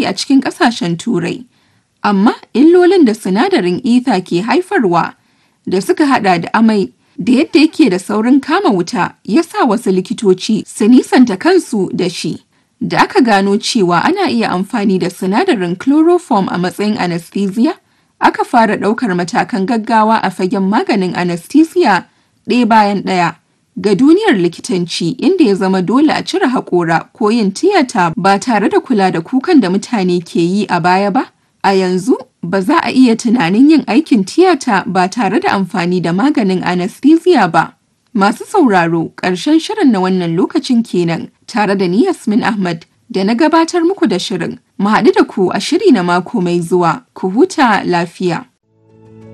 a cikin ƙasashen Turai. Amma illolin da sinadarin ether ke haifarwa da suka hada da amai da yadda yake da saurin kama wuta ya sa wasu likitoci su nisanta kansu da shi. Da aka gano cewa ana iya amfani da sinadarin chloroform a matsayin anesthesia, aka fara ɗaukar matakan gaggawa a fagen maganin anesthesia ɗaya bayan ɗaya. Ga duniyar likitanci inda ya zama dole a cire haƙora ko yin tiyata ba tare da kula da kukan da mutane ke yi a baya ba, a yanzu ba za a iya tunanin yin aikin tiyata ba tare da amfani da maganin anesthesia ba. Masu sauraro ƙarshen shirin na wannan lokacin kenan tare da ni Yasmin Ahmad da na gabatar muku da shirin. Mu haɗu da ku a shiri na mako mai zuwa, ku huta lafiya.